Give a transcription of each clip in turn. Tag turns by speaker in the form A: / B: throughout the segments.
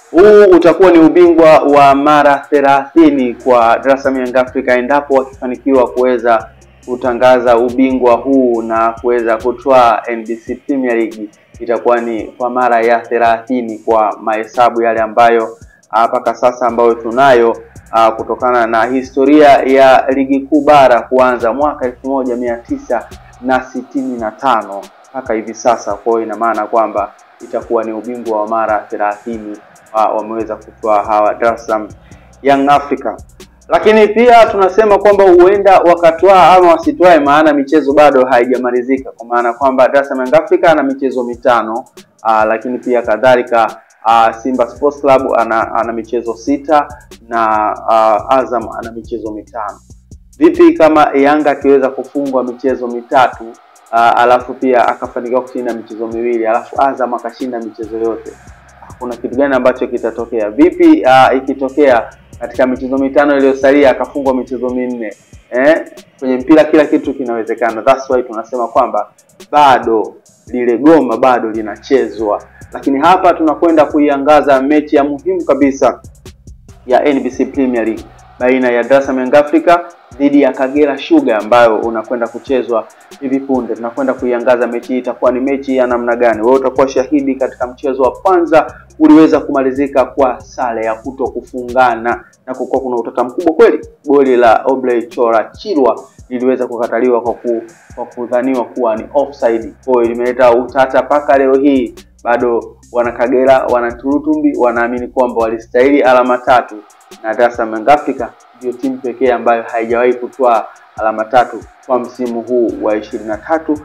A: Huu utakuwa ni ubingwa wa mara thelathini kwa Dar es Salaam Young Africa endapo wakifanikiwa kuweza kutangaza ubingwa huu na kuweza kutwaa NBC Premier League, itakuwa ni kwa mara ya thelathini kwa mahesabu yale ambayo mpaka sasa ambayo tunayo uh, kutokana na historia ya ligi kuu bara kuanza mwaka elfu moja mia tisa na sitini na tano mpaka hivi sasa. Kwa hiyo ina maana kwamba itakuwa ni ubingwa wa mara thelathini uh, wameweza kutoa hawa Dar es Salaam Young Africa, lakini pia tunasema kwamba huenda wakatwaa ama wasitwae, maana michezo bado haijamalizika, kwa maana kwamba Dar es Salaam Young Africa ana michezo mitano uh, lakini pia kadhalika Uh, Simba Sports Club ana, ana michezo sita na uh, Azam ana michezo mitano. Vipi kama Yanga akiweza kufungwa michezo mitatu uh, alafu pia akafanikiwa kushinda michezo miwili alafu Azam akashinda michezo yote, kuna kitu gani ambacho kitatokea? Vipi uh, ikitokea katika michezo mitano iliyosalia akafungwa michezo minne? Eh, kwenye mpira kila kitu kinawezekana. That's why tunasema kwamba bado lile goma bado linachezwa lakini hapa tunakwenda kuiangaza mechi ya muhimu kabisa ya NBC Premier League baina ya Dar es Salaam Young Africa dhidi ya Kagera Sugar ambayo unakwenda kuchezwa hivi punde. Tunakwenda kuiangaza mechi hii, itakuwa ni mechi ya namna gani? Wewe utakuwa shahidi. Katika mchezo wa kwanza uliweza kumalizika kwa sare ya kuto kufungana na kukuwa kuna utata mkubwa kweli. Goli la Obley Chora Chirwa liliweza kukataliwa kwa, ku, kwa kudhaniwa kuwa ni offside. Kwa hiyo limeleta utata mpaka leo hii bado wana Kagera wana Turutumbi wanaamini kwamba walistahili alama tatu, na Dar es Salaam Young Africa ndio timu pekee ambayo haijawahi kutwaa alama tatu kwa msimu huu wa 23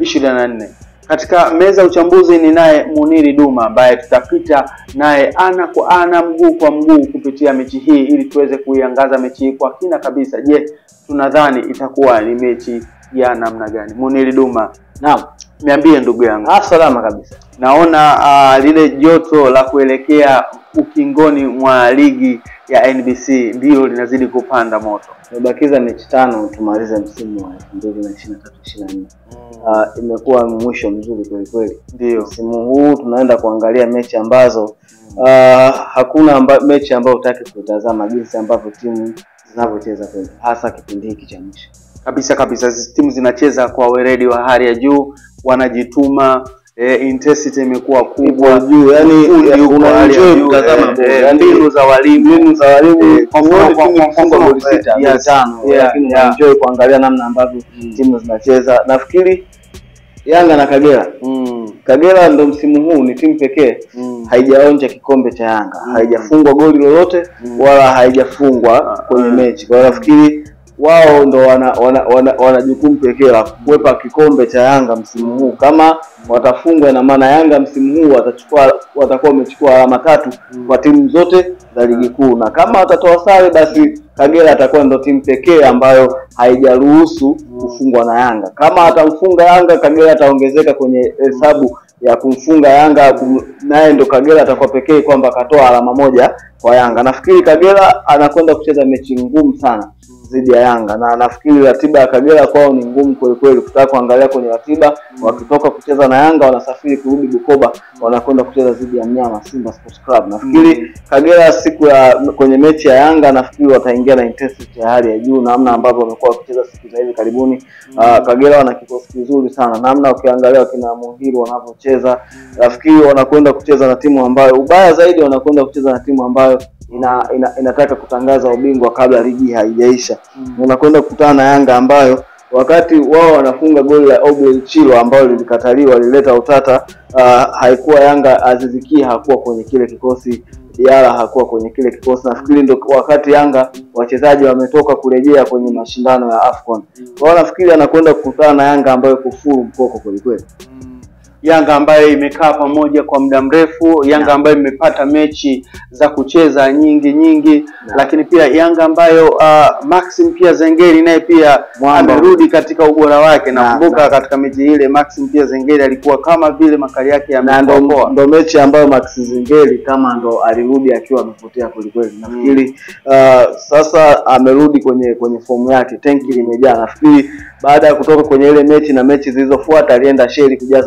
A: 24. Katika meza ya uchambuzi ni naye Muniri Duma ambaye tutapita naye ana kwa ana, mguu kwa mguu kupitia mechi hii ili tuweze kuiangaza mechi hii kwa kina kabisa. Je, tunadhani itakuwa ni mechi ya namna gani? Muniri Duma,
B: Naam.
A: niambie ndugu yangu.
B: Ah, salama kabisa.
A: Naona uh, lile joto la kuelekea ukingoni mwa ligi ya NBC ndilo linazidi kupanda moto.
B: Tumebakiza mechi tano tumalize msimu wa 2023 24. Ah, imekuwa mwisho mzuri kweli kweli.
A: Ndio.
B: Msimu huu tunaenda kuangalia mechi ambazo ah, hakuna amba, mechi ambayo hutaki kutazama jinsi ambavyo timu zinavyocheza kweli, hasa kipindi hiki cha mwisho.
A: Kabisa kabisa, hizi timu zinacheza kwa weledi wa hali ya juu, wanajituma eh, intensity imekuwa kubwa
B: juu, yani
A: ufundi uko
B: una
A: hali ya
B: enjoy
A: juu,
B: kutazama
A: eh,
B: ball.
A: eh,
B: Yani,
A: mbinu za walimu
B: mbinu za walimu
A: Eh, kwa mfano-
B: huoni
A: kwa-
B: timu
A: kwa-
B: ikifunga
A: kwa-
B: goli sita
A: yes,
B: goli tano,
A: yeah,
B: lakini
A: yeah.
B: unaenjoy kuangalia namna ambavyo
A: Mm.
B: timu zinacheza. Nafikiri Yanga na Kagera
A: mm,
B: Kagera ndo msimu huu ni timu pekee
A: mm.
B: haijaonja kikombe cha Yanga,
A: Mm.
B: haijafungwa goli lolote
A: Mm.
B: wala haijafungwa
A: Ah,
B: kwenye
A: ah.
B: mechi. Kwa hiyo nafikiri wao ndo wana wana, wana, wana jukumu pekee la kuwepa kikombe cha Yanga msimu huu. Kama watafungwa, ina maana Yanga msimu huu watachukua watakuwa wamechukua alama tatu kwa timu zote za ligi kuu, na kama watatoa sare, basi Kagera atakuwa ndo timu pekee ambayo haijaruhusu kufungwa na Yanga. Kama atamfunga Yanga, Kagera ataongezeka kwenye hesabu ya kumfunga Yanga, kum- naye ndo Kagera atakuwa pekee kwamba akatoa alama moja kwa Yanga. Nafikiri Kagera anakwenda kucheza mechi ngumu sana dhidi ya Yanga, na nafikiri ratiba ya Kagera kwao ni ngumu kweli kweli. Kutaka kuangalia kwenye ratiba, wakitoka kucheza na Yanga wanasafiri kurudi Bukoba, wanakwenda kucheza dhidi ya mnyama Simba Sports Club. Nafikiri Kagera siku ya kwenye mechi ya Yanga, nafikiri wataingia na intensity ya hali ya juu, namna ambavyo wamekuwa wakicheza siku za hivi karibuni. Ah, Kagera wana kikosi kizuri sana, namna ukiangalia wakina Muhiri wanavyocheza, nafikiri wanakwenda kucheza na timu ambayo, ubaya zaidi, wanakwenda kucheza na timu ambayo ina, ina, inataka kutangaza ubingwa kabla ligi haijaisha. Unakwenda kukutana na Yanga ambayo wakati wao wanafunga goli la Obley Chilo ambalo lilikataliwa lilileta utata. Uh, haikuwa Yanga, Aziziki hakuwa kwenye kile kikosi, Diara hakuwa kwenye kile kikosi. Nafikiri ndo wakati Yanga wachezaji wametoka kurejea kwenye mashindano ya AFCON. Kwa hiyo nafikiri anakwenda kukutana na Yanga ambayo iko full mkoko kweli kweli.
A: Yanga ambayo imekaa pamoja kwa muda mrefu, Yanga ambayo imepata mechi za kucheza nyingi nyingi, lakini pia Yanga ambayo uh, Maxim pia Zengeri naye pia
B: Mwamba.
A: amerudi katika ubora wake.
B: Na-
A: Nakumbuka
B: na-
A: katika mechi ile Maxim pia Zengeri alikuwa kama vile makali yake
B: na ndo,
A: yamepoa.
B: ndo mechi ambayo Max Zingeli kama ndo alirudi akiwa amepotea kwelikweli. Nafikiri uh, sasa amerudi kwenye kwenye fomu yake, tenki limejaa. Nafikiri baada ya kutoka kwenye ile mechi na mechi zilizofuata alienda Sheli kujaza mafuta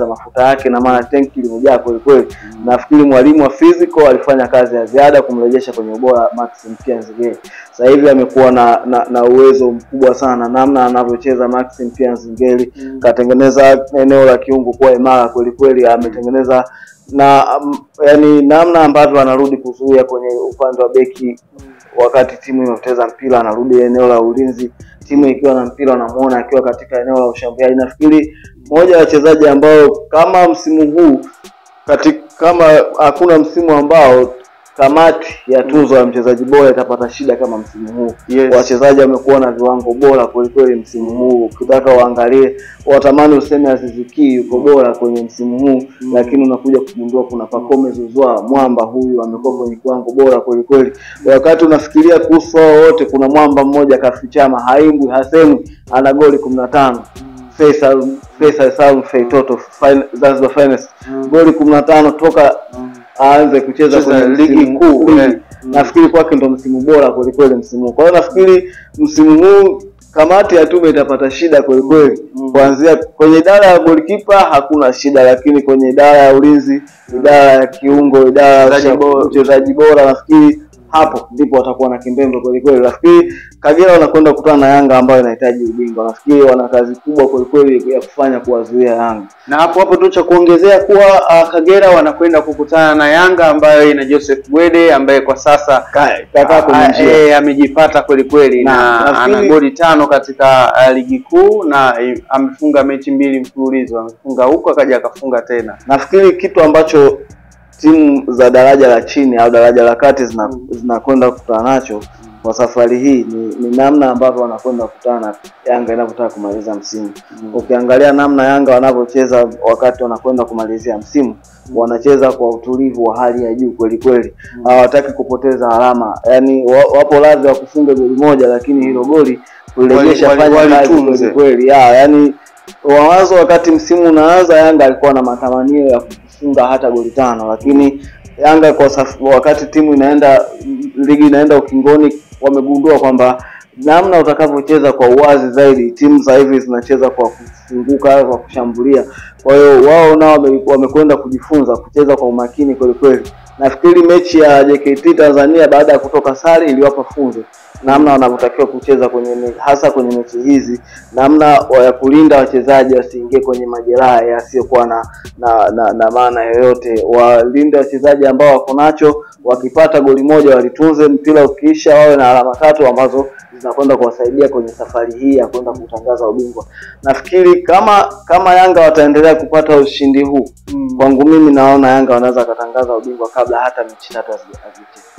B: yake, na maana tenki limejaa kweli kweli. Nafikiri mwalimu wa physical alifanya kazi ya ziada kumrejesha kwenye ubora Maxim Pia Nzengeli. Sasa hivi amekuwa na, na na uwezo mkubwa sana, namna anavyocheza Maxim Pia Nzengeli katengeneza eneo la kiungo kuwa imara kweli kweli, ametengeneza na um, yani namna ambavyo anarudi kuzuia kwenye upande wa beki wakati timu imepoteza mpira, anarudi eneo la ulinzi, timu ikiwa na mpira wanamuona akiwa katika eneo la ushambuliaji. Nafikiri moja ya wachezaji ambao kama msimu huu katika, kama hakuna msimu ambao kamati ya tuzo ya mchezaji bora itapata shida kama msimu huu.
A: Yes.
B: Wachezaji wamekuwa na viwango bora kwelikweli msimu huu, ukitaka waangalie, watamani useme Aziz Ki yuko bora kwenye msimu huu
A: Mm.
B: lakini unakuja kugundua kuna Pacome Zouzoua mwamba huyu amekuwa kwenye kiwango bora kwelikweli. Wakati unafikiria kuhusu hao wote, kuna mwamba mmoja kafichama, haimbwi hasemwi, ana goli kumi na tano Faisal Faisal Salum Feitoto fin- Zanzibar Finest
A: Mm.
B: goli kumi na tano toka aanze kucheza
A: Cheza
B: kwenye
A: ligi
B: msimu-
A: kuu,
B: ligi.
A: eh.
B: Nafikiri kwake ndo msimu bora kwelikweli msimu huu. Kwa hiyo nafikiri msimu huu kamati ya tume itapata shida kwelikweli
A: Mm.
B: kuanzia kwenye idara ya golikipa hakuna shida, lakini kwenye idara ya ulinzi, idara ya kiungo, idara ya
A: Mchezaji
B: usha-
A: bora.
B: mchezaji bora, nafikiri hapo ndipo watakuwa na kimbembe kwelikweli. Nafikiri Kagera wanakwenda kukutana na Yanga ambayo inahitaji ubingwa. Nafikiri wana kazi kubwa kwelikweli ya kufanya kuwazuia Yanga.
A: na hapo hapo tu cha kuongezea kuwa uh, Kagera wanakwenda kukutana na Yanga ambayo ina Joseph Gwede ambaye kwa sasa
B: Kakaa kwenye
A: Ah,
B: njia.
A: eh, amejipata kweli kweli na,
B: Na, nafikiri-
A: ana goli tano katika uh, ligi kuu na eh, amefunga mechi mbili mfululizo, amefunga huko akaja akafunga tena.
B: Nafikiri kitu ambacho timu za daraja la chini au daraja la kati zina-
A: Mm.
B: zinakwenda kukutana nacho kwa safari hii ni, ni namna ambavyo wanakwenda kukutana na Yanga inavyotaka kumaliza msimu. Ukiangalia namna Yanga wanavyocheza wakati wanakwenda kumalizia msimu, wanacheza kwa utulivu wa hali ya juu kweli kweli, hawataki kupoteza alama, yaani wa- wapo radhi wa kufunga goli moja, lakini hilo goli kulirejesha
A: Wali- wali-
B: fanya kazi
A: walitunze.
B: kweli kweli, ya yaani wawazo wakati msimu unaanza Yanga alikuwa na matamanio ya kufunga hata goli tano, lakini Yanga kwa saf, wakati timu inaenda ligi inaenda ukingoni, wamegundua kwamba namna utakavyocheza kwa uwazi zaidi, timu za hivi zinacheza kwa kufunguka, kwa kushambulia. Kwa hiyo wao nao wame- wamekwenda kujifunza kucheza kwa umakini kweli kweli. Nafikiri mechi ya JKT Tanzania baada ya kutoka sare iliwapa funzo namna wanavyotakiwa kucheza kwenye me- hasa kwenye mechi hizi, namna wa- ya kulinda wachezaji wasiingie kwenye majeraha yasiyokuwa na na, na, na maana yoyote. Walinde wachezaji ambao wako nacho, wakipata goli moja walitunze, mpira ukiisha wawe na alama tatu ambazo zinakwenda kuwasaidia kwenye safari hii ya kwenda kutangaza ubingwa. Nafikiri kama kama Yanga wataendelea kupata ushindi huu, kwangu mimi naona Yanga wanaweza wakatangaza ubingwa kabla hata mechi tatu hazija- hazichezwa.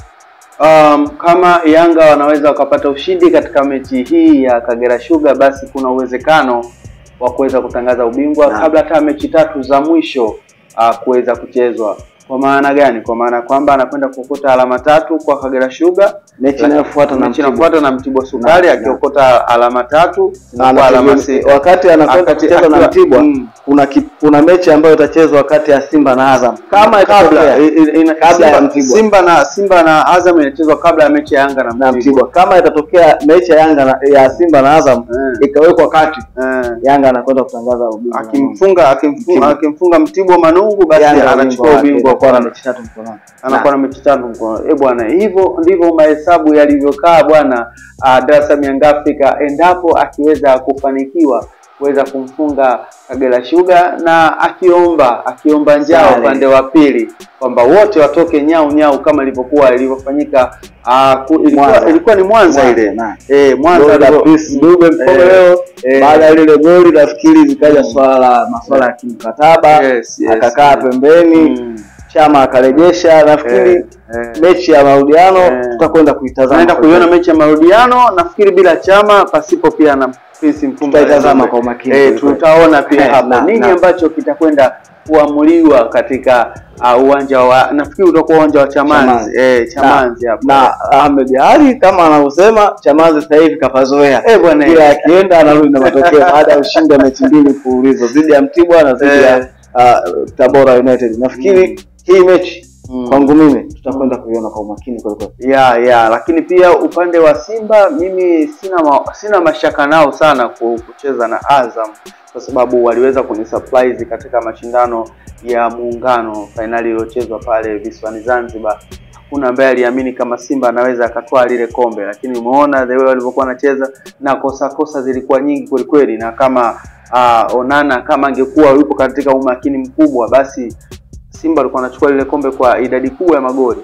A: Um, kama Yanga wanaweza wakapata ushindi katika mechi hii ya Kagera Sugar, basi kuna uwezekano wa kuweza kutangaza ubingwa
B: Naam.
A: kabla hata mechi tatu za mwisho uh, kuweza kuchezwa. Kwa maana gani? Kwa maana kwamba anakwenda kuokota alama tatu kwa Kagera Sugar,
B: Mechi inayofuata na
A: mechi
B: Mtibwa.
A: inafuata na Mtibwa Sukari
B: Naam,
A: akiokota alama tatu
B: Na
A: kwa alama
B: anategemea-
A: sita.
B: wakati anakwenda
A: Akati-
B: kucheza na
A: akiwa-
B: Mtibwa
A: mm.
B: kuna ki, kuna mechi ambayo itachezwa kati ya Simba na Azam kama
A: kabla
B: itatokea-
A: i- i- ina-
B: kabla ya
A: Simba,
B: Mtibwa.
A: Simba na Simba na Azam inachezwa kabla ya mechi ya Yanga na
B: na
A: Mtibwa.
B: Mtibwa kama itatokea mechi ya Yanga na, ya Simba na Azam
A: Eh.
B: ikawekwa kati
A: Eh.
B: Yanga anakwenda kutangaza ubingwa
A: akimfunga akimfunga
B: Mtibwa.
A: akimfunga Mtibwa Manungu basi
B: Yanga
A: anachukua
B: wake,
A: ubingwa
B: atakuwa na
A: kwa
B: mechi tatu mkononi
A: anakuwa na mechi tatu mkono. Eh bwana, hivyo ndivyo mahesabu yalivyokaa bwana uh, Dar es Salaam Young Africa endapo akiweza kufanikiwa kuweza kumfunga Kagera Sugar na akiomba akiomba njaa
B: Sare.
A: upande wa pili kwamba wote watoke nyau nyau kama ilivyokuwa ilivyofanyika uh, ku, ilikuwa,
B: Mwanza.
A: ilikuwa ni Mwanza,
B: Mwanza,
A: ile
B: na.
A: eh Mwanza
B: Goli la
A: alivyo-
B: Chris Dube
A: Eh,
B: Mpomeleo
A: eh.
B: baada ya lile goli nafikiri zikaja
A: Mm.
B: swala la masuala ya kimkataba
A: Yes, yes.
B: akakaa pembeni
A: Mm.
B: chama akarejesha nafikiri
A: Eh, eh.
B: mechi ya marudiano
A: Eh.
B: tutakwenda kuitazama
A: tunaenda
B: kwa
A: kuiona
B: kweli.
A: mechi ya marudiano nafikiri bila chama pasipo pia na Prince Mfumba
B: Tutaitazama
A: Zombe.
B: kwa umakini
A: eh,
B: kweli kweli.
A: tutaona pia
B: Eh,
A: hapo
B: na-
A: nini
B: na.
A: ambacho kitakwenda kuamuliwa katika uh, uwanja wa nafikiri utakuwa uwanja wa Chamazi
B: Chamazi.
A: eh, Chamazi hapo
B: na Ahmed Ali kama anavyosema Chamazi sasa hivi kapazoea
A: eh bwana
B: kila akienda anarudi na matokeo baada ya ushindi wa mechi mbili mfululizo dhidi ya Mtibwa na dhidi
A: Eh.
B: ya uh, Tabora United. Nafikiri hii mechi
A: Mm.
B: kwangu mimi tutakwenda kuiona kwa umakini kweli kweli.
A: ya ya lakini pia upande wa Simba mimi sina ma, sina mashaka nao sana ku- kucheza na Azam kwa sababu waliweza kunisurprise katika mashindano ya muungano fainali iliyochezwa pale visiwani Zanzibar. Hakuna ambaye aliamini kama Simba anaweza akatwaa lile kombe, lakini umeona the way walivyokuwa wanacheza na kosa kosa zilikuwa nyingi kwelikweli, na kama uh, Onana kama angekuwa yupo katika umakini mkubwa, basi Simba alikuwa anachukua lile kombe kwa idadi kubwa ya magoli.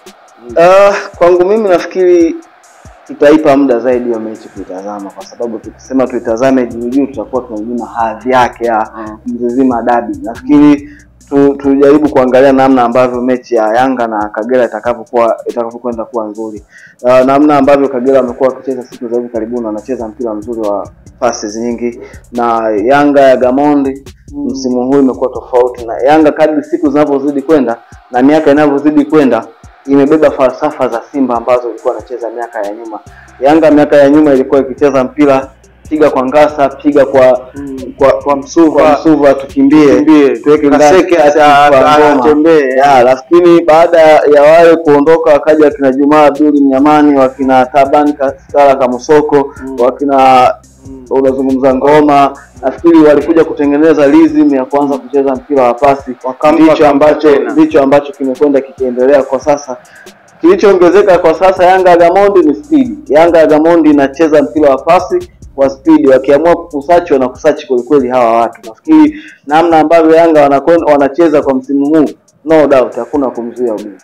B: Uh, kwangu mimi nafikiri tutaipa muda zaidi hiyo mechi kuitazama, kwa sababu tukisema tuitazame juu juu tutakuwa tunajima hadhi yake ya
A: Mm.
B: Mzizima Dabi. Nafikiri tu, tujaribu kuangalia namna ambavyo mechi ya Yanga na Kagera itakavyokuwa itakavyokwenda kuwa nzuri. Uh, namna ambavyo Kagera amekuwa wakicheza siku za hivi karibuni, wanacheza mpira mzuri wa passes nyingi, na Yanga ya Gamondi msimu huu imekuwa tofauti, na Yanga kadri siku zinavyozidi kwenda na miaka inavyozidi kwenda imebeba falsafa za Simba ambazo ilikuwa anacheza miaka ya nyuma. Yanga miaka ya nyuma ilikuwa ikicheza mpira piga kwa ngasa, piga kwa
A: Mm.
B: kwa,
A: Kwa Msuva.
B: kwa Msuva, tukimbie
A: Kimbie.
B: tuweke ndani
A: Kaseke
B: kati
A: ata-
B: kwa
A: ata-
B: ngoma.
A: atembee.
B: Ya, lakini baada ya wale kuondoka wakaja wakina Jumaa Abduli Mnyamani, wakina Taban Kastara Kamusoko,
A: Mm.
B: wakina
A: Mm.
B: unazungumza ngoma, nafikiri walikuja kutengeneza rhythm ya kuanza kucheza mpira wa pasi,
A: Wakampa
B: ndicho
A: kampa
B: ambacho
A: tena.
B: ndicho ambacho kimekwenda kikiendelea kwa sasa. Kilichoongezeka kwa sasa Yanga ya Gamondi ni speed. Yanga ya Gamondi inacheza mpira wa pasi kwa speed, wakiamua kukusachi wanakusachi kwelikweli hawa watu. Nafikiri namna ambavyo Yanga wanakwenda wanacheza kwa msimu huu, no doubt hakuna kumzuia ubingwa.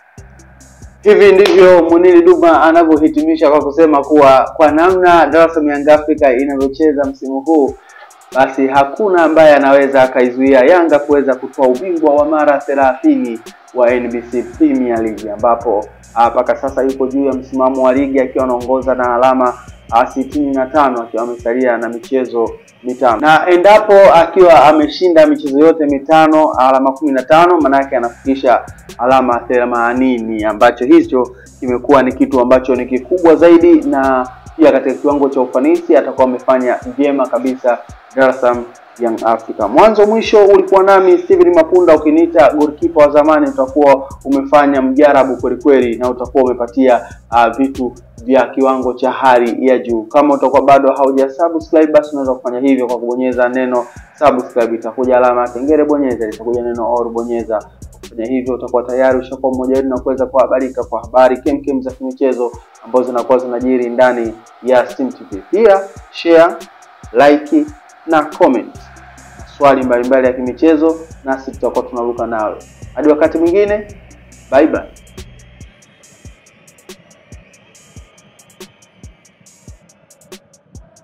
A: Hivi ndivyo Munili Duma anavyohitimisha kwa kusema kuwa kwa namna Dar es Salaam Young Africa inavyocheza msimu huu, basi hakuna ambaye anaweza akaizuia Yanga kuweza kutoa ubingwa wa mara thelathini wa NBC Premier League ambapo ah, mpaka sasa yuko juu ya msimamo wa ligi akiwa anaongoza na alama ah, sitini na tano akiwa amesalia na michezo mitano na endapo akiwa ameshinda michezo yote mitano alama kumi na tano maanake anafikisha alama themanini ambacho hicho kimekuwa ni kitu ambacho ni kikubwa zaidi na pia katika kiwango cha ufanisi atakuwa amefanya vyema kabisa Dar es Salaam Young Africa. Mwanzo mwisho ulikuwa nami Steven Mapunda, ukiniita goalkeeper wa zamani, utakuwa umefanya mjarabu kweli kweli na utakuwa umepatia uh, vitu vya kiwango cha hali ya juu. Kama utakuwa bado hauja subscribe, basi unaweza kufanya hivyo kwa kubonyeza neno subscribe, itakuja alama ya kengele, bonyeza, itakuja neno all, bonyeza. Kufanya hivyo utakuwa tayari ushakuwa mmoja wetu na kuweza kuhabarika kwa habari kemkem za kimichezo ambazo zinakuwa zinajiri ndani ya Steam TV. Pia share, like na comment swali mbalimbali ya kimichezo, nasi tutakuwa tunaruka nawe. Hadi wakati mwingine, bye bye.